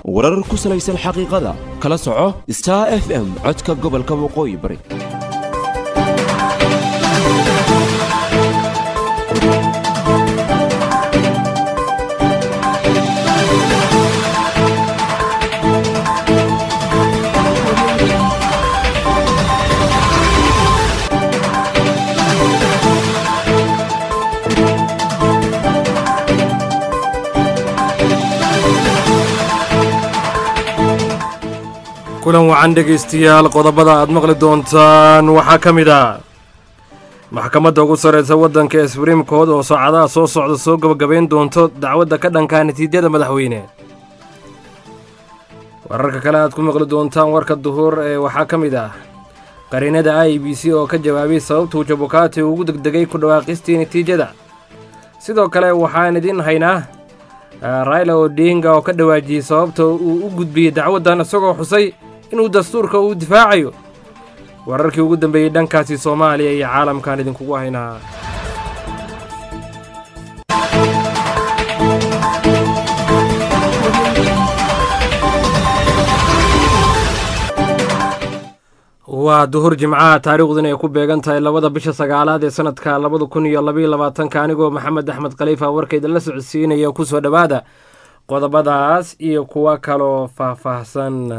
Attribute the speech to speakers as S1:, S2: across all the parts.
S1: warar ku salaysan xaqiiqada kala soco star f m codka gobolka waqooyi bari
S2: kulan wacan dhegaystayaal qodobada aad maqli doontaan waxaa ka mid ah maxkamadda ugu sarreysa waddanka ee sbriim kood oo saacadaha soo socda soo gabagabayn doonto dacwadda ka dhankaa natiijada madaxweyne wararka kale aad ku maqli doontaan warka duhur ee waxaa ka mid ah qariinada i b c oo ka jawaabay sababtuu jabukaati ugu degdegay ku dhawaaqistii natiijada sidoo kale waxaan idiin haynaa raila odinga oo ka dhawaajiyey sababta uu u gudbiyey dacwaddan isagoo xusay inuu dastuurka uu difaacayo wararkii ugu dambeeyey dhankaasi soomaaliya iyo caalamkaan idinkugu haynaa waa duhur jimcaha taariikhduna ay ku beegan tahay labada bisha sagaalaad ee sanadka labada kun iyo labaiyo labaatanka anigoo maxamed axmed khaliifa warkayda la socodsiinaya kusoo dhowaada qodobadaas iyo kuwo kaloo faahfaahsan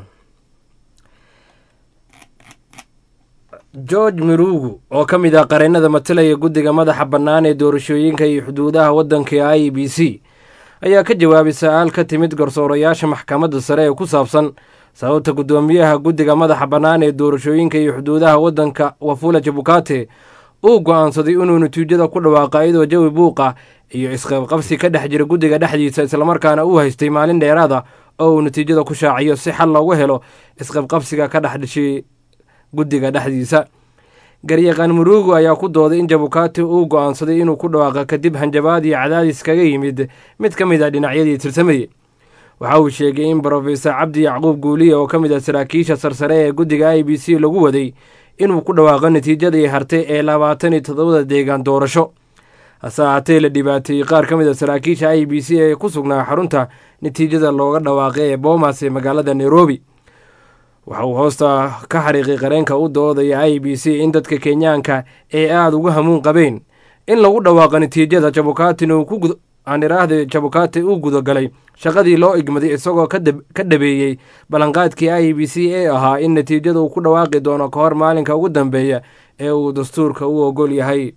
S2: george mirugu oo ka mid ah qareennada matalaya guddiga madaxa bannaan ee doorashooyinka iyo xuduudaha waddanka i b c ayaa ka jawaabay sa-aal ka timid garsoorayaasha maxkamadda sare ee ku saabsan sababta guddoomiyaha guddiga madaxa bannaan ee doorashooyinka iyo xuduudaha waddanka wafula jabukate uu go'aansaday inuu natiijada ku dhawaaqa iyadoo jawi buuqa iyo isqabqabsi ka dhex jira guddiga dhexdiisa islamarkaana uu haystay maalin dheeraada oo uu natiijada ku shaaciyo si xal loogu helo isqabqabsiga ka dhex dhashay guddiga dhexdiisa garyaqaan muruugu ayaa ku dooday in jabukati uu go'aansaday inuu ku dhawaaqa kadib hanjabaad iyo cadaadis kaga yimid mid ka mid a dhinacyadii tirsamayey waxa uu sheegay in brofesor cabdi yacquub guuliya oo ka mid ah saraakiisha sarsare ee guddiga i b c lagu waday inuu ku dhawaaqo natiijadii hartay ee labaatan iyo toddobada deegaan doorasho hase ahaatee la dhibaateeyey qaar ka mid a saraakiisha i b c ee ku sugnaa xarunta natiijada looga dhawaaqay ee boomas ee magaalada nairobi waxa uu hoosta ka xariiqay qareenka u doodaya i b c in dadka kenyaanka ee aada uga hamuun qabeen in lagu dhawaaqo natiijada jabukatina aan iraahda jabukate uu gudagalay shaqadii loo igmaday isagoo ka dhabeeyey ballanqaadkii i b c ee ahaa in natiijada uu ku dhawaaqi doono ka hor maalinka ugu dambeeya ee uu dastuurka u ogol yahay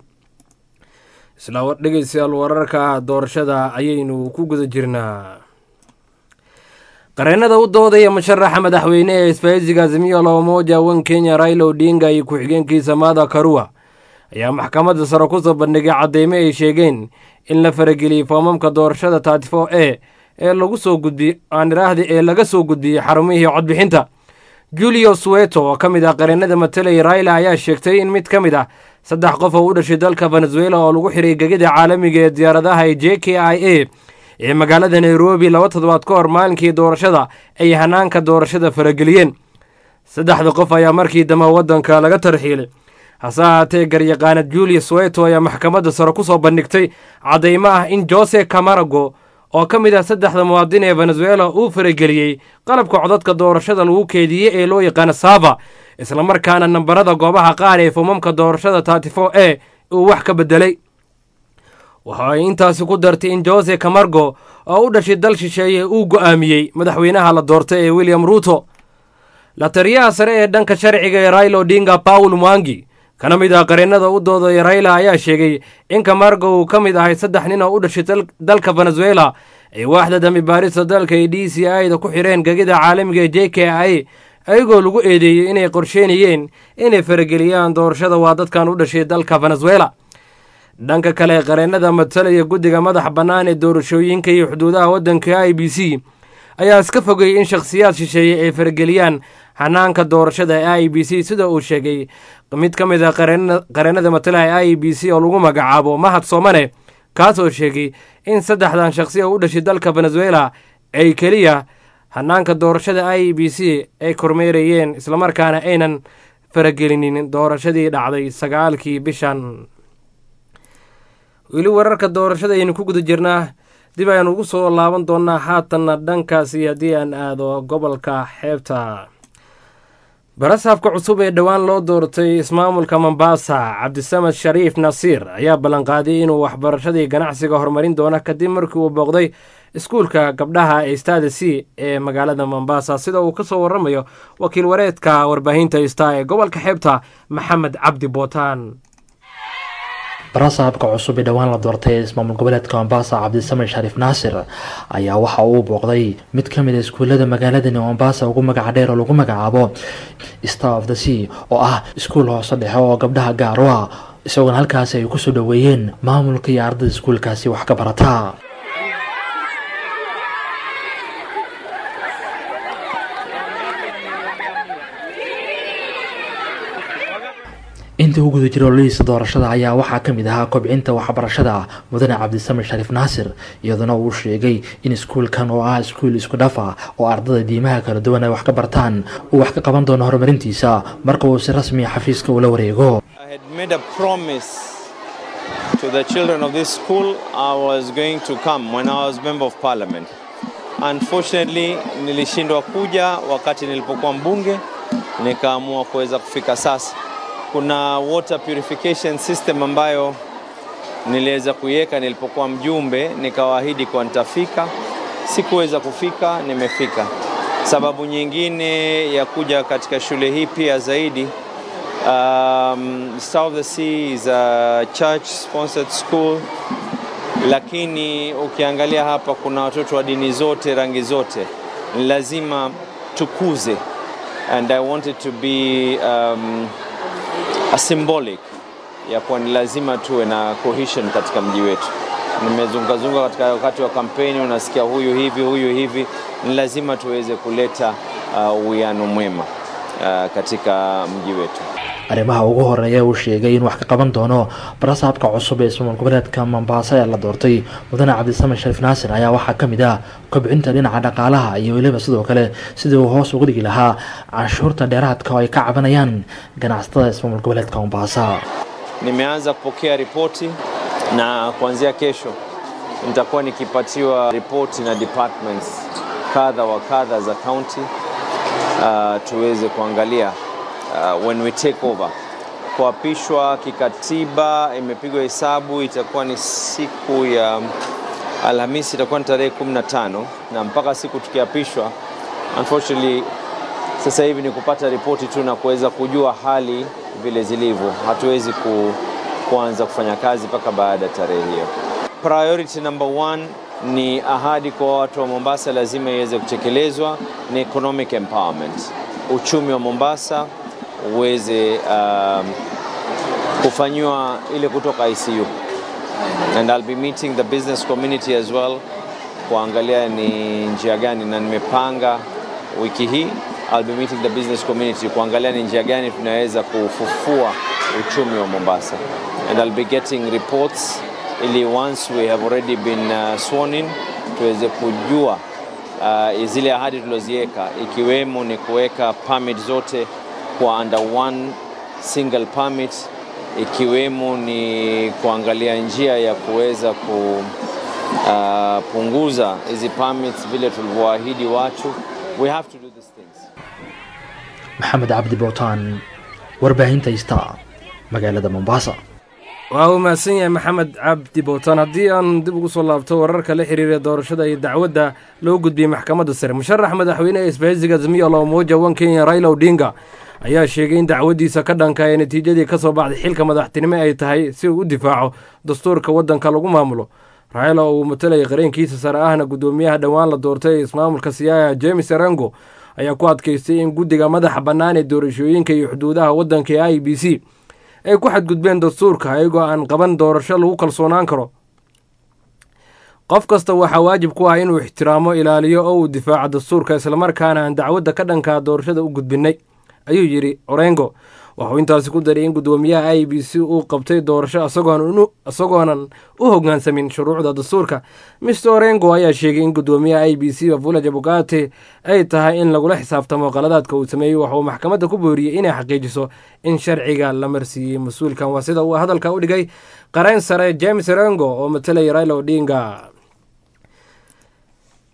S2: isla dhegeystayaal wararka doorashada ayaynu ku guda jirnaa qareennada u doodaya musharaxa madaxweyne ee isbahaysiga azimiyo loomoja wan kenya raila odinga iyo ku-xigeenkiisa maada karua ayaa maxkamadda sare kusoo bandhigay cadeymo ay sheegeen in la farageliyey foomamka doorashada tatifo e ee lagu soo gudbiyey aan iraahda ee laga soo gudbiyey xarumihii codbixinta julio suweto oo ka mid ah qareennada matalaya raila ayaa sheegtay in mid ka mid ah saddex qof oo u dhashay dalka venezuela oo lagu xiray gegida caalamiga ee diyaaradaha ee j k i a ee magaalada nairobi laba toddobaad ka hor maalinkii doorashada ay hanaanka doorashada farageliyeen saddexda qof ayaa markii dambe waddanka laga tarxiilay hase ahaatee garyaqaanad julius weto ayaa maxkamadda sare ku soo bandhigtay caddaymo ah in jose camarago oo ka mid ah saddexda muwaadin ee venezuela uu farageliyey qalabka codadka doorashada lagu keediyey ee loo yaqaano sava islamarkaana nambarada goobaha qaar ee foomamka doorashada tatifo e uu wax ka bedelay waxa ay intaasi ku dartay in jose camargo oo u dhashay dal shisheeye uu go'aamiyey madaxweynaha la doortay ee william ruuto la taliyaha sare ee dhanka sharciga ee raila odinga paul mwangi kana mid ah qareennada u doodaya raila ayaa sheegay in camargo uu ka mid ahay saddex nin oo u dhashay dalka venezuela ay waaxda dambi baarista dalka ee d c i da ku xireen gegida caalamiga ee j k i ayagoo lagu eedeeyey inay qorsheynayeen inay farageliyaan doorashada waa dadkan u dhashay dalka venezuela dhanka kale qareennada matalaya guddiga madaxa bannaan ee doorashooyinka iyo xuduudaha waddanka i b c ayaa iska fogeeyey in shakhsiyaad shisheeye ay farageliyaan hanaanka doorashada ee i b c sida uu sheegay mid ka mid a qareennada matalaha i b c oo lagu magacaabo mahad soomane kaasoo sheegay in saddexdan shakhsi oo u dhashay dalka venezuela ay keliya hanaanka doorashada i b c ay kormeerayeen islamarkaana aynan faragelinin doorashadii dhacday sagaalkii bishan weli wararka doorashada ayaynu ku guda jirnaa dib ayaan ugu soo laaban doonaa haatanna dhankaasi haddii aan aado gobolka xeebta barasaabka cusub ee dhowaan loo doortay ismaamulka mombasa cabdisamed shariif nasiir ayaa ballanqaaday inuu waxbarashadii ganacsiga horumarin doono kadib markii uu booqday iskuulka gabdhaha ee stada c ee magaalada mombasa sida uu kasoo waramayo wakiil wareedka warbaahinta sta ee gobolka xeebta maxamed cabdi bootaan
S3: barasaabka cusub ee dhowaan la doortay ee ismaamul goboleedka mombasa cabdisamed shariif naasir ayaa waxa uu booqday mid ka mid a iskuullada magaaladani mombasa ugu magaca dheer oo lagu magacaabo star of the sea oo ah iskuul hoose dhexe oo gabdhaha gaar u ah isagoona halkaasi ay kusoo dhoweeyeen maamulka iyo ardada iskuulkaasi wax ka barata intii u guda jira ololihiisa doorashada ayaa waxaa ka mid ahaa kobcinta waxbarashada mudane cabdisamed shariif naasir iyaduna uu sheegay in iskuulkan oo ah iskuul isku dhafa oo ardada diimaha kala duwan ay wax ka bartaan uu wax ka qaban doono horumarintiisa marka uu si rasmiya xafiiska ula wareego
S4: To the children of this school, I was going to come when I was member of parliament. Unfortunately, nilishindwa kuja wakati nilipokuwa mbunge, nikaamua kuweza kufika sasa. Kuna water purification system ambayo niliweza kuiweka nilipokuwa mjumbe, nikawaahidi kuwa nitafika. Sikuweza kufika, nimefika. Sababu nyingine ya kuja katika shule hii pia zaidi Um, Star of the Sea is a church sponsored school, lakini ukiangalia hapa kuna watoto wa dini zote, rangi zote, ni lazima tukuze, and I wanted to be um, a symbolic ya kuwa ni lazima tuwe na cohesion katika mji wetu. Nimezungazunga katika wakati wa kampeni, unasikia huyu hivi huyu hivi, ni lazima tuweze kuleta uwiano uh, mwema uh, katika mji wetu.
S3: arrimaha ugu horeeya uu sheegay in wax ka qaban doono barasaabka cusub ee ismaamul goboleedka mombasa ee la doortay mudane cabdisamed shariif naasir ayaa waxaa ka mid ah kobcinta dhinaca dhaqaalaha iyo weliba sidoo kale sidii uu hoos uga dhigi lahaa canshuurta dheeraadka oo ay ka cabanayaan ganacsatada ismaamul goboleedka mombasa
S4: Nimeanza kupokea ripoti na kuanzia kesho nitakuwa nikipatiwa ripoti na departments kadha wa kadha za county uh, tuweze kuangalia uh, when we take over. Kuapishwa kikatiba imepigwa hesabu, itakuwa ni siku ya Alhamisi, itakuwa ni tarehe 15 na mpaka siku tukiapishwa, unfortunately sasa hivi ni kupata ripoti tu na kuweza kujua hali vile zilivyo. Hatuwezi ku, kuanza kufanya kazi mpaka baada ya tarehe hiyo. Priority number one ni ahadi kwa watu wa Mombasa, lazima iweze kutekelezwa, ni economic empowerment, uchumi wa Mombasa uweze um, kufanyiwa ile kutoka ICU and I'll be meeting the business community as well kuangalia ni njia gani, na nimepanga wiki hii I'll be meeting the business community kuangalia ni njia gani tunaweza kufufua uchumi wa Mombasa and I'll be getting reports ili once we have already been uh, sworn in tuweze kujua uh, zile ahadi tulizoziweka ikiwemo ni kuweka permit zote kwa under one single permit, ikiwemo ni kuangalia njia ya kuweza kupunguza uh, hizi permits vile tulivyoahidi watu. We have to do these things.
S3: maxamed cabdi bootaan warbaahinta ista magaalada mombasa
S2: waa uu mahadsan yahay maxamed cabdi bootaan haddii aan dib ugu soo laabto wararka la xiriira doorashada iyo dacwadda loo gudbiyey maxkamadda sare musharax madaxweyne ee isbahaysiga azmiya loomoja wan kenya raila odinga ayaa sheegay in dacwaddiisa ka dhanka ee natiijadii ka soo baxday xilka madaxtinimo ay tahay si uu u difaaco dastuurka waddanka lagu maamulo raila oo uu matalayay qareenkiisa sare ahna guddoomiyaha dhowaan la doortay ee ismaamulka siyaaya james arango ayaa ku adkaystay in guddiga madaxa bannaan ee doorashooyinka iyo xuduudaha waddanka ee i b c ay ku xadgudbeen dastuurka ayagoo aan qaban doorasho lagu kalsoonaan karo qof kasta waxaa waajib ku ah inuu ixtiraamo ilaaliyo oo uu difaaco dastuurka islamarkaana aan dacwadda ka dhankaa doorashada u gudbinay ayuu yidhi orengo waxuu intaasi ku daray in guddoomiyaha i b c uu qabtay doorasho isagoonan u hoggaansamin shuruucda dastuurka mister orengo ayaa sheegay in guddoomiyaha i b c wafula jabugate ay tahay in lagula xisaabtamo qaladaadka uu sameeyey waxauu maxkamadda ku booriyey inay xaqiijiso in sharciga la marsiiyey mas-uulkan waa sida uu hadalka u dhigay qareen sare james orengo oo matalaya raila odinga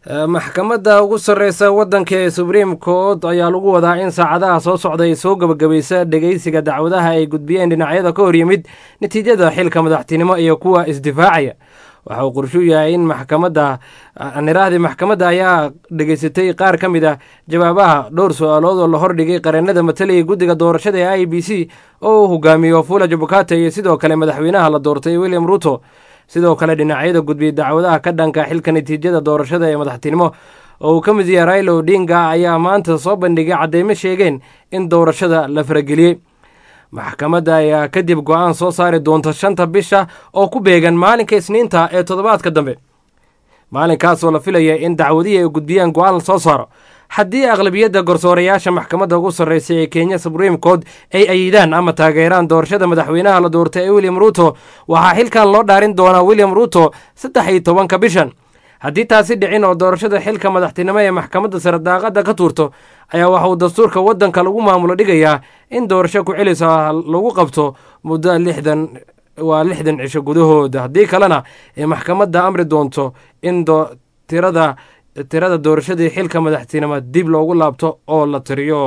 S2: maxkamadda ugu sarreysa waddanka ee subriim court ayaa lagu wadaa in saacadaha soo socda ay soo gebagabaysa dhegeysiga dacwadaha ay gudbiyeen dhinacyada ka hor yimid natiijada xilka madaxtinimo iyo kuwa isdifaacaya waxa uu qorshuu yahay in maxkamadda nirahdii maxkamadda ayaa dhegeysatay qaar ka mid ah jawaabaha dhowr su-aalood oo la hordhigay qareennada matalaya guddiga doorashada ee i b c oo uu hogaamiyo fula jabukate iyo sidoo kale madaxweynaha la doortay william ruto sidoo kale dhinacyada gudbiyey dacwadaha ka dhanka xilka natiijada doorashada ee madaxtinimo oo uu ka mid yahay raila odinga ayaa maanta soo bandhigay cadeymo sheegeen in doorashada la farageliyey maxkamadda ayaa kadib go-aan soo saari doonta shanta bisha oo ku beegan maalinka isniinta ee toddobaadka dambe maalinkaasoo la filaya in dacwadihii ay gudbiyaan go-aan la soo saaro haddii aqlabiyadda garsoorayaasha maxkamadda ugu sarreysa ee kenya subriim court ay ayidaan ama taageeraan doorashada madaxweynaha la doortay ee william ruto waxaa xilkan loo dhaarin doonaa william ruto saddex iyo tobanka bishan haddii taasi dhicin oo doorashada xilka madaxtinimo ee maxkamadda sare daaqadda ka tuurto ayaa waxa uu dastuurka waddanka lagu maamulo dhigayaa in doorasho ku-celisa lagu qabto muddo lixdan waa lixdan cisho gudahooda haddii kalena ay maxkamadda amri doonto in tirada tirada doorashadii xilka madaxtinimo dib loogu laabto oo la tiriyo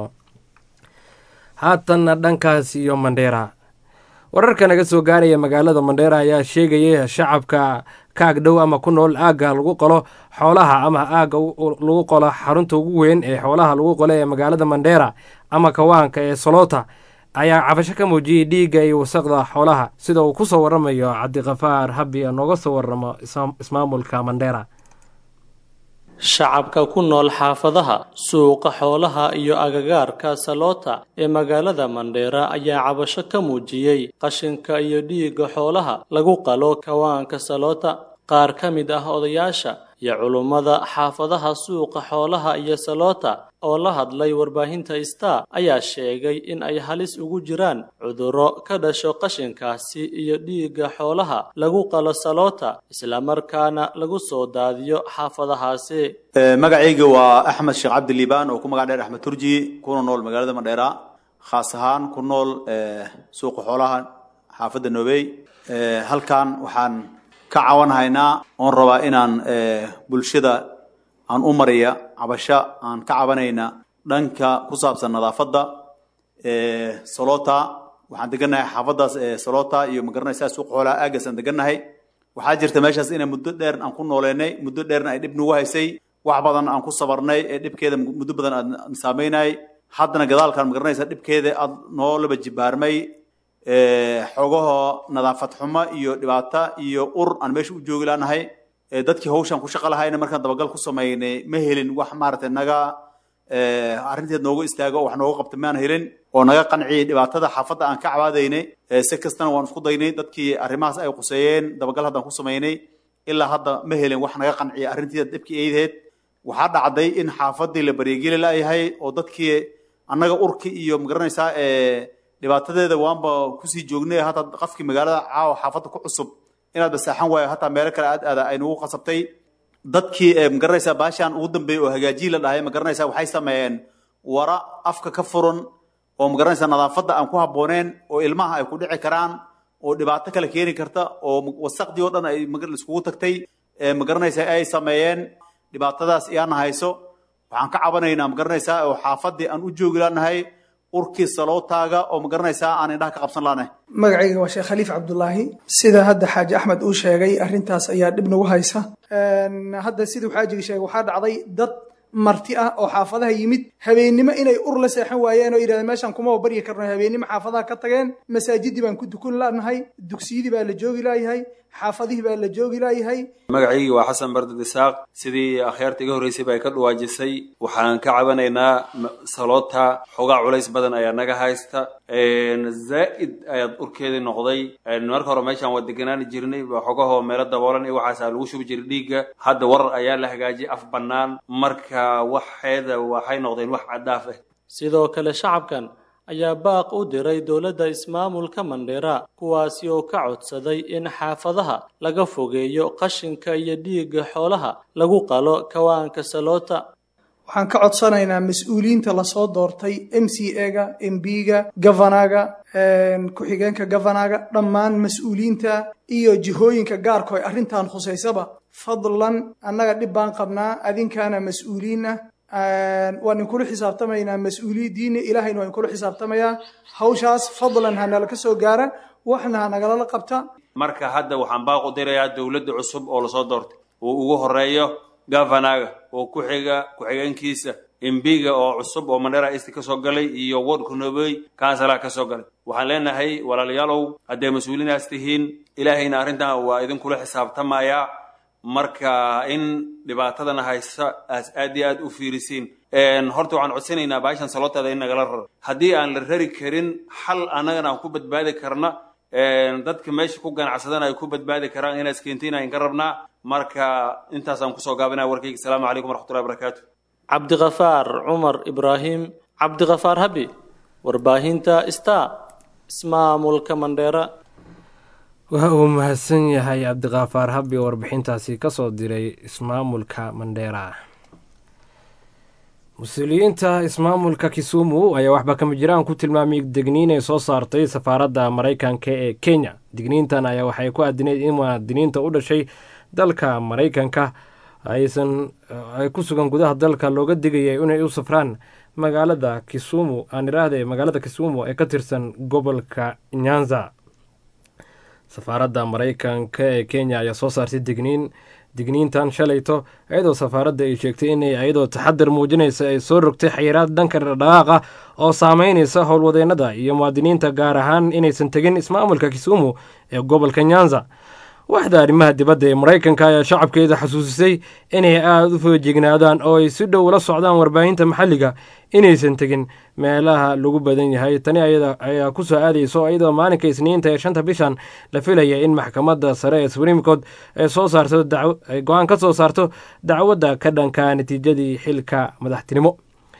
S2: haatanna dhankaas iyo mandheera wararka naga soo gaaraya magaalada mandheera ayaa sheegaya shacabka kaag dhow ama ku nool aagga lagu qolo xoolaha ama aagga lagu qolo xarunta ugu weyn ee xoolaha lagu qolo ee magaalada mandheera ama kawaanka ee solota ayaa cabasho ka muujiyey dhiigga iyo wasaqda xoolaha sida uu ku soo waramayo cabdikafaar habi nooga soo waramo ismaamulka mandheera
S5: shacabka ku nool xaafadaha suuqa xoolaha iyo agagaarka saloota ee magaalada mandheera ayaa cabasho ka muujiyey qashinka iyo dhiigga xoolaha lagu qalo kawaanka saloota qaar ka mid ah odayaasha iyo culummada xaafadaha suuqa xoolaha iyo saloota oo la hadlay warbaahinta star ayaa sheegay in ay halis ugu jiraan cudurro ka dhasho qashinkaasi iyo dhiigga xoolaha lagu qalo saloota islamarkaana lagu soo daadiyo xaafadahaasi
S6: magacayga waa axmed sheekh cabdi liibaan oo ku magac dheer axmed turji kuna nool magaalada mandheera khaas ahaan ku nool suuqa xoolaha xaafadda noobey halkan waxaan ka cawanhaynaa oon rabaa inaan bulshada aan u mariya cabasho aan ka cabanayna dhanka ku saabsan nadaafadda solota waxaan degannahay xaafaddaas solota iyo magaranaysaa suuqa xoolaha aagaas aan degannahay waxaa jirta meeshaas inay muddo dheer aan ku nooleynay muddo dheerna ay dhib nagu haysay wax badan aan ku sabarnay ee dhibkeeda muddo badan aan saameynay haddana gadaalkaan magaranaysaa dhibkeeda aad noo laba jibaarmay xogaho nadaafad xumo iyo dhibaato iyo ur aan meesha u joogi laanahay dadkii hawshaan ku shaqo lahayna markaan dabagal ku samaynay ma helin wax maaragtay naga arrinteed nooga istaago oo wax nooga qabta maan helin oo naga qanciyay dhibaatada xaafadda aan ka cabaadaynay si kastana waan isku daynay dadkii arrimahaas ay quseeyeen dabagal haddaan ku samaynay ilaa hadda ma helin wax naga qanciya arrinteeda dhibkii aydaheed waxaa dhacday in xaafaddii la baryegeli laayahay oo dadkii annaga urki iyo magaranaysaa dhibaatadeeda waanba kusii joognay hataa qafkii magaalada caawa xaafadda ku cusub inaad basaaxan waayo hataa meelo kale aad aada ay nagu qasabtay dadkii magaranaysaa baashaan ugu dambeeyey oo hagaajiyi la dhahay magaranaysaa waxay sameeyeen wara afka ka furan oo magaranaysaa nadaafadda aan ku habbooneen oo ilmaha ay ku dhici karaan oo dhibaato kale keeni karta oo wasaqdii oo dhan ay iskugu tagtay magaranaysaa ay sameeyeen dhibaatadaas iyaana hayso waxaan ka cabanaynaa magaranaysaa oo xaafaddii aan u joogi laanahay urkii salootaaga oo magaranaysaa aan indhaha ka qabsan laanahay
S7: magacayga waa sheekh khaliif cabdulaahi sida hadda xaaji axmed uu sheegay arrintaas ayaa dhib nagu haysa hadda siduu xaajiga sheegay waxaa dhacday dad marti ah oo xaafadaha yimid habeennimo inay ur la seexan waayeen oo yidhahdeen meeshaan kuma baryi karno habeennimo xaafadaha ka tageen masaajidii baan ku dukun lanahay dugsiyadii baa la joogi laayahay xaafadihii baa la joogi laayahay
S8: magacaygii waa xasan bardad isaaq sidii akhyaarta iga horreysay ba ay ka dhawaajisay waxaan ka cabanaynaa saloota xogaa culays badan ayaa naga haysta zaa'id ayaad urkeedii noqday marka hore meeshaan waa deganaani jirnay xogahoo meelo daboolan iyo waxaasaa lagu shubi jiray dhiigga hadda warar ayaa la hagaajiyay af bannaan marka waxeeda waxay noqdeen wax caddaaf ah
S5: sidoo kale shacabkan ayaa baaq u diray dowladda ismaamulka mandheera kuwaasi oo ka codsaday in xaafadaha laga fogeeyo qashinka iyo dhiigga xoolaha lagu qalo kawaanka saloota
S7: waxaan ka codsanaynaa mas-uuliyiinta lasoo doortay m c ega m b-ga gavanaga ku-xigeenka gavanaga dhammaan mas-uuliyiinta iyo jihooyinka gaarko ay arrintan khusaysaba fadlan annaga dhib baan qabnaa adinkaana mas-uuliin ah waan inkula xisaabtamaynaa mas-uuliyaddiina ilaahayna waa inkula xisaabtamayaa hawshaas fadlan ha nala ka soo gaara waxna ha nagalala qabta
S8: marka hadda waxaan baaq u dirayaa dowladda cusub oo lasoo doortay uu ugu horeeyo gavanaga oo ku xiga ku-xigeenkiisa embiga oo cusub oo mandera east ka soo galay iyo wardka nobey kansalaha ka soo galay waxaan leenahay walaalayaalow hadday mas-uuliinaas tihiin ilaahayna arrintan waa idinkula xisaabtamayaa marka in dhibaatadana haysa aas aad iyo aad u fiirisiin horta waxaan codsanaynaa baashan salooteeda in nagala raro haddii aan la rari karin xal annagana aan ku badbaadi karna dadka meesha ku ganacsadana ay ku badbaadi karaan inaas keentiin aan ka rabnaa marka intaasaan kusoo gaabinaya warkayga asalaamu calaykum waraxmatullahi barakaatu
S5: cabdiqafaar cumar ibraahim cabdiqafaar habi warbaahinta star ismaamulka mandheera
S2: waa uu mahadsan yahay cabdiqafaar habi oo warbixintaasi kasoo diray ismaamulka mandheera mas-uuliyiinta ismaamulka kisumu ayaa waxba kama jiraan ku tilmaamay digniin ay soo saartay safaaradda maraykanka ee kenya digniintan ayaa waxay ku aadineyd in muwaadiniinta u dhashay dalka maraykanka aysan ay ku sugan gudaha dalka looga digaya inay u safraan magaalada kisumu aan iraahday magaalada kisumu ee ka tirsan gobolka nyanza safaaradda maraykanka ee kenya ayaa soo saartay digniin digniintan shalayto iyadoo safaaradda ay sheegtay inay iyadoo taxadar muujinaysa ay soo rogtay xayiraad dhanka dhaqaaqa oo saameynaysa howlwadeennada iyo muwaadiniinta gaar ahaan inaysan tegin ismaamulka kisumu ee gobolka nyanza waxda arrimaha dibadda ee maraykanka ayaa shacabkeeda xasuusisay inay aada u feejignaadaan oo ay si dhow ula socdaan warbaahinta maxalliga inaysan tegin meelaha lagu badan yahay tani ayaa ku soo aadayso iyadoo maalinka isniinta ee shanta bishan la filaya in maxkamadda sare ee supreme court ay soo saarto ay go-aan ka soo saarto dacwadda ka dhanka natiijadii xilka madaxtinimo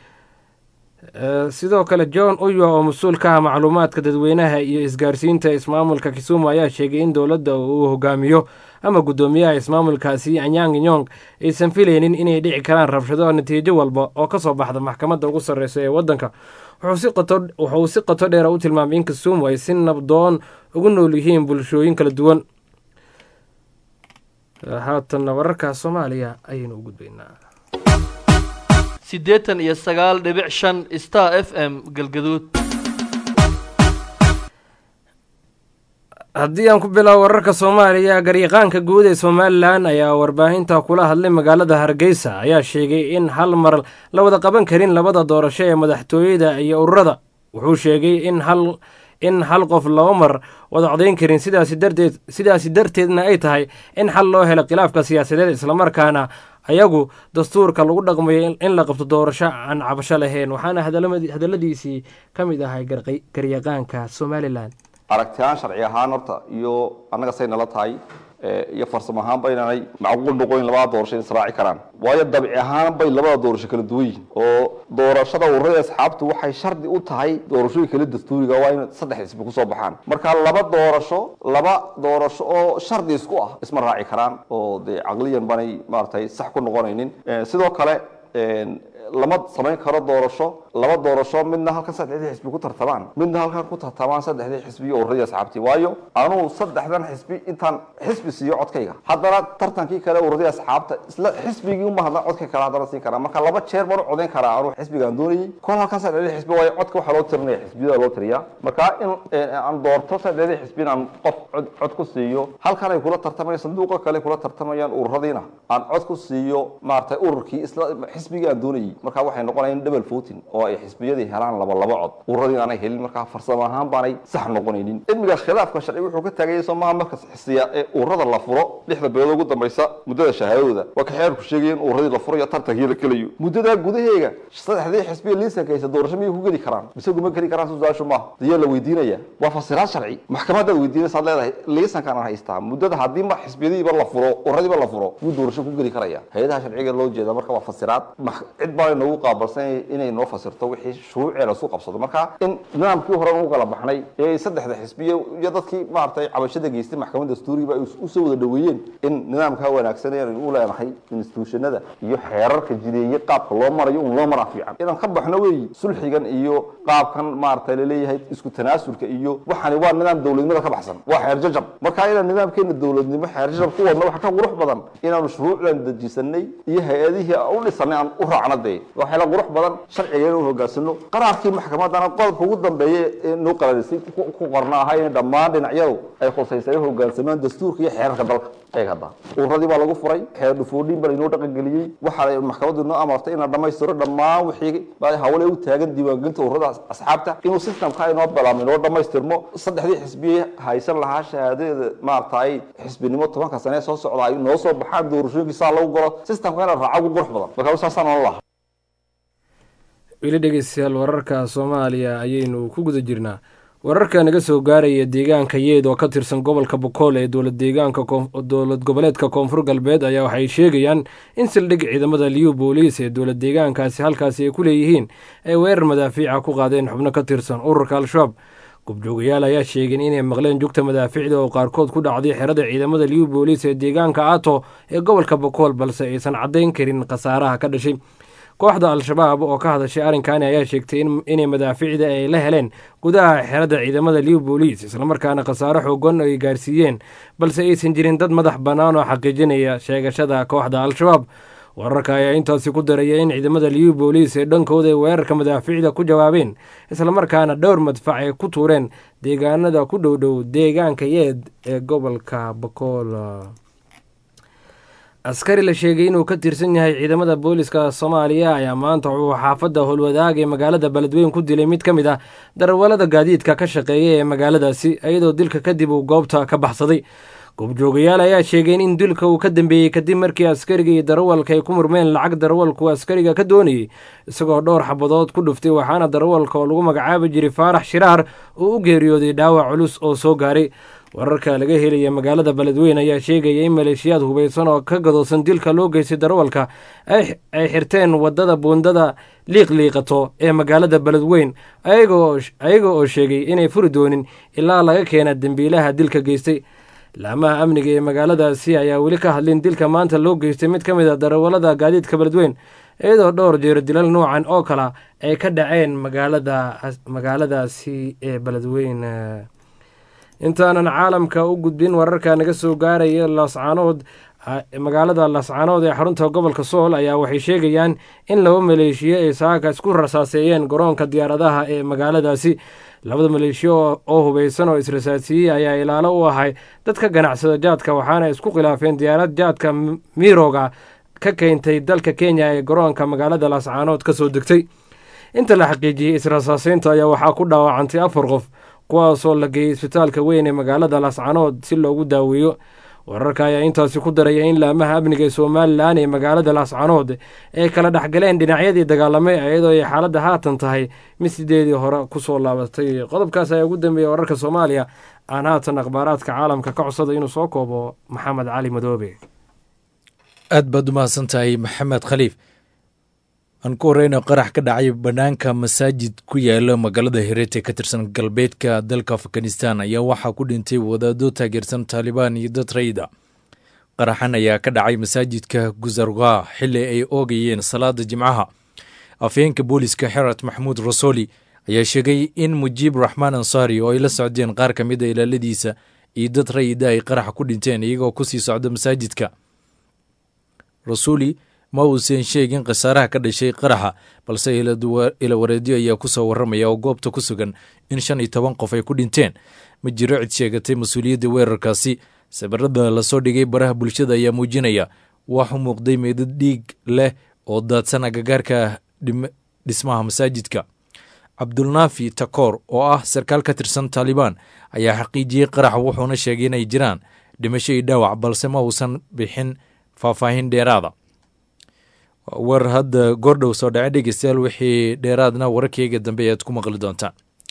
S2: sidoo kale john uyo oo mas-uul ka ah macluumaadka dadweynaha iyo isgaarsiinta ismaamulka kisumu ayaa sheegay in dowladda uu hogaamiyo ama guddoomiyaha ismaamulkaasi anyang nyong aysan filaynin inay dhici karaan rabshado natiijo walba oo kasoo baxda maxkamadda ugu sarreysa ee waddanka wuxuu si qoto dheera u tilmaamay in kisumu ay si nabdoon ugu nool yihiin bulshooyin kala duwan haatanna wararka soomaaliya ayaynu u gudbaynaa
S9: siddeetan iyo sagaal dhibic shan star f m galgaduud
S2: haddii aan ku bilaabo wararka soomaaliya garyaqaanka guud ee somalilan ayaa warbaahinta kula hadlay magaalada hargeysa ayaa sheegay in hal mar la wada qaban karin labada doorasho ee madaxtooyada iyo ururada wuxuu sheegay in hal in hal qof laba mar wada codayn karin sidaasi darteed sidaasi darteedna ay tahay in xal loo helo khilaafka siyaasadeed islamarkaana ayagu dastuurka lagu dhaqmayo in la qabto doorasho aan cabasho lahayn waxaana hadalladiisii ka mid ahay garyaqaanka somalilan
S10: aragtiyahaan sharci ahaan horta iyo annaga say nala tahay iyo farsamo ahaan ba inaanay macquul noqoyn labada doorasho in israaci karaan waayo dabci ahaan bay labada doorasho kala duwan yihiin oo doorashada ururada asxaabtu waxay shardi u tahay doorashooyin kala dastuuriga waa in saddex isbi kusoo baxaan marka laba doorasho laba doorasho oo shardi isku ah isma raaci karaan oo dee caqliyan banay maaragtay sax ku noqonaynin sidoo kale lama samayn karo doorasho laba doorasho midna halkan saddexdii xisbi ku tartamaan midna halkan ku tartamaan saddexdii xisbi iyo urradii asxaabtii waayo anugu saddexdan xisbi intaan xisbi siiyo codkayga haddana tartankii kale urradii asxaabta isla xisbigii uma hadlan codka kale haddana siin karaa marka laba jeer baan u codayn karaa anugu xisbigaan doonayay kol halkan saddexdii xisbi waayo codka waxaa loo tirinaya xisbiyada loo tiriyaa marka in aan doorto saddexdii xisbi inaan qof cod cod ku siiyo halkan ay kula tartamayaan sanduuqa kale kula tartamayaan ururadiina aan cod ku siiyo maaragtay ururkii isla xisbigii aan doonayay marka waxay noqonayaan double voting oo ay xisbiyadii helaan laba laba cod ururadii aanay helin markaa farsamo ahaan baanay sax noqonaynin cilmiga khilaafka sharci wuxuu ka taagayay soomaha marka xisiya ee ururada la furo lixda bilood ugu dambaysa muddada shahaadadooda waa ka xeerku sheegaya in ururadii la furayo tartankii la gelayo muddadaa gudaheega saddexdii xisbiya liisankaysa doorasho miyay ku geli karaan mise kuma geli karaan su-aashu maaha diyaa la weydiinaya waa fasiraad sharci maxkamadaad weydiinaysaad leedahay liisankaan aan haystaa muddada haddii ma xisbiyadiiba la furo ururadiiba la furo yuu doorasho ku geli karaya hay-adaha sharciga loo jeeda marka waa fasiraad cid baa noogu qaabalsan inay noo fasirto wixii shuruucee lasu qabsado marka in nidaamkii hore u kala baxnay ee saddexda xisbiye iyo dadkii maaragtay cabashada geystay maxkamadda dastuuriga ay usoo wada dhaweeyeen in nidaamkaa wanaagsan ee u leenahay institutionada iyo xeerarka jideeye qaabka loo marayo un loo maraa fiican inaan ka baxno weeyi sulxigan iyo qaabkan maaragtay laleeyahay isku tanaasulka iyo waxani waa nidaam dowladnimada ka baxsan waa xeer jajab marka inaan nidaamkeena dowladnimo xeer jajab ku wadno waxa ka qurux badan inaanu shuruucdan dejisanay iyo hay-adihii aan u dhisanay aan u raacno dee waxay la qurux badan sharciga inuu hogaansano qaraarkii maxkamadana qodobka ugu dambeeya ee noo qalaalisay ku qorna ahaa in dhammaan dhinacyadu ay khusaysay hogaansamaan dastuurka iyo xeerarka dalka eeg hadda uradii baa lagu furay xeer dhufoodhiin baa lainoo dhaqangeliyey waxaa maxkamaddu noo amartay inaan dhammaystiro dhammaan wixii hawle u taagan diiwaangelinta ururada asxaabta inuu systemka inoo bilaabmo inoo dhammaystirmo saddexdii xisbiye haysan lahaa shahaadadeeda maaragtay xisbinimo tobanka sane soo socda ay noo soo baxaan doorashooyinkii saa lagu galo systemka inaan raaco ugu qurux badan marka saasaan ola lahaa
S2: weli dhegeystayaal wararka soomaaliya ayaynu ku guda jirnaa wararka naga soo gaaraya deegaanka yeed oo ka tirsan gobolka bokool ee dowlad deegaanka dowlad goboleedka koonfur galbeed ayaa waxay sheegayaan in sildhig ciidamada liyu booliis ee dowlad deegaankaasi halkaasi ay ku leeyihiin ay weerar madaafiica ku qaadeen xubno ka tirsan ururka al-shabaab gubjoogayaal ayaa sheegeen inay maqleen jugta madaafiicda oo qaarkood ku dhacday xerada ciidamada liyu booliis ee deegaanka ato ee gobolka bokool balse aysan caddayn karin khasaaraha ka dhashay kooxda al-shabaab oo ka hadashay arrinkani ayaa sheegtay inay madaafiicda ay la heleen gudaha xerada ciidamada liw booliis islamarkaana khasaaro xoogan ay gaarsiiyeen balse aysan jirin dad madax bannaan oo xaqiijinaya sheegashada kooxda al-shabaab wararka ayaa intaasi ku daraya in ciidamada liw booliis ee dhankooda ay weerarka madaafiicda ku jawaabeen islamarkaana dhowr madfac ay ku tuureen deegaanada ku dhowdhow deegaanka yeed ee gobolka bakool askari la sheegay inuu ka tirsan yahay ciidamada booliska soomaaliya ayaa maanta wuxuu xaafadda howlwadaag ee magaalada beledweyn ku dilay mid ka mid ah darawalada gaadiidka ka shaqeeya ee magaaladaasi iyadoo dilka kadib uu goobta ka baxsaday goobjoogayaal ayaa sheegeen in dilka uu ka dambeeyey kadib markii askariga iyo darawalka ay ku murmeen lacag darawalku askariga ka doonayey isagoo dhowr xabadood ku dhuftay waxaana darawalka oo lagu magacaabi jiray faarax shiraar uu u geeriyooday dhaawac culus oo soo gaaray wararka laga helaya magaalada beledweyn ayaa sheegaya in maleeshiyaad hubaysan oo ka gadoosan dilka loo geystay darawalka ay xirteen wadada buundada liiqliiqato ee magaalada beledweyn ayaga oo sheegay inay furi doonin ilaa laga keena dembiilaha dilka geystay laamaha amniga ee magaaladaasi ayaa weli ka hadlin dilka maanta loo geystay mid ka mid a darawalada gaadiidka beledweyn iyadoo dhowr jeero dilal noocan oo kala ay ka dhaceen magaaladaasi ee beledweyn intaanan caalamka u gudbin wararka naga soo gaaraya laascaanood magaalada laascaanood ee xarunta gobolka sool ayaa waxay sheegayaan in laba maleeshiyo ay saaka isku rasaaseeyeen garoonka diyaaradaha ee magaaladaasi labada maleeshiyo oo hubeysan oo israsaasiiyey ayaa ilaalo u ahay dadka ganacsada jaadka waxaana isku khilaafeen diyaarad jaadka miroga ka keentay dalka kenya ee garoonka magaalada laascaanood ka soo degtay inta la xaqiijiyey israsaaseynta ayaa waxaa ku dhaawacantay afar qof kuwaasoo la geeyey isbitaalka weyn ee magaalada laascaanood si loogu daaweeyo wararka ayaa intaasi ku daraya in laamaha amniga ee somalilan ee magaalada laascaanood ay kala dhexgaleen dhinacyadii dagaalamay iyadoo ay xaaladda haatan tahay mid sideedii hore kusoo laabatay qodobkaas ayaa ugu dambeeya wararka soomaaliya aan haatan akhbaaraadka caalamka ka codsada inuu soo koobo maxamed cali madoobe
S11: aad baad umahadsan tahay maxamed khaliif aan ku horeyno qarax ka dhacay banaanka masaajid ku yaala magaalada hireete ka tirsan galbeedka dalka afghanistan ayaa waxaa ku dhintay wadaado taageersan taalibaan iyo dad rayda qaraxan ayaa ka dhacay masaajidka guzarga xili ay oogayeen salaada jimcaha afhayeenka booliska xerat maxamuud rasoli ayaa sheegay in mujiib raxmaan ansaari oo ay la socdeen qaar ka mid a ilaaladiisa iyo dad rayida ay qaraxa ku dhinteen iyagoo kusii socda masaajidka rasuli ma uusan sheegin khasaaraha ka dhashay qaraxa balse ilawareedyo ayaa kusoo warramaya oo goobta ku sugan in shan iyo toban qof ay ku dhinteen ma jiro cid sheegatay mas-uuliyadda weerarkaasi sawirada lasoo dhigay baraha bulshada ayaa muujinaya wax u muuqday meydad dhiig leh oo daadsan agagaarka dhismaha masaajidka cabdulnaafi takoor oo ah sarkaal ka tirsan taalibaan ayaa xaqiijiyey qaraxa wuxuuna sheegay inay jiraan dhimasho iyo dhaawac balse ma uusan bixin faahfaahin dheeraada war hadda goordhow soo dhace dhegeystayaal wixii dheeraadna wararkeyga dambe ead ku maqli doontaan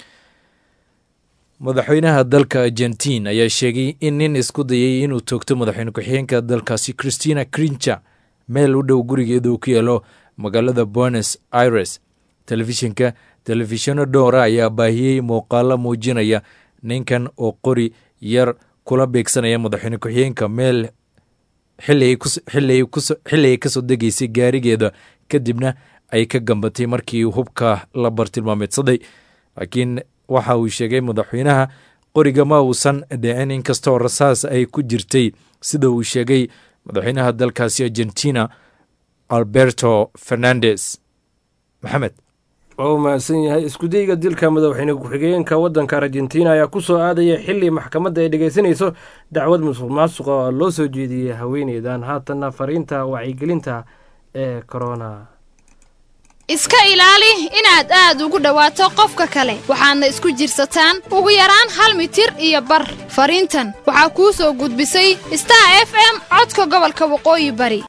S11: madaxweynaha dalka argentiin ayaa sheegay in nin isku dayay inuu toogto madaxweyne ku-xigeenka dalkaasi christina crincha meel u dhow gurigeeda uu ku yeelo magaalada buenos aires telefishinka telefishinno dhowra ayaa baahiyey muuqaalo muujinaya ninkan oo qori yar kula beegsanaya madaxweyne ku-xigeenka meel xilli ay kasoo degaysay gaarigeeda kadibna ay ka gambatay markii hubka la bartilmaameedsaday laakiin waxa uu sheegay madaxweynaha qoriga ma uusan dhicin inkastoo rasaas ay ku jirtay sida uu sheegay madaxweynaha dalkaasi argentina alberto fernandes maxamed
S2: waa u mahadsan yahay iskudayga dilka madaxweyne ku-xigeenka waddanka argentina ayaa ku soo aadaya xili maxkamadda ay dhegaysanayso dacwad musuq maasuqa oo loo soo jeediyey haweeneydan haatanna fariinta wacyigelinta ee corona
S12: iska ilaali inaad aad ugu dhowaato qofka kale waxaadna isku jirsataan ugu yaraan hal mitir iyo bar fariintan waxaa kuu soo gudbisay star f m codka gobolka waqooyi bari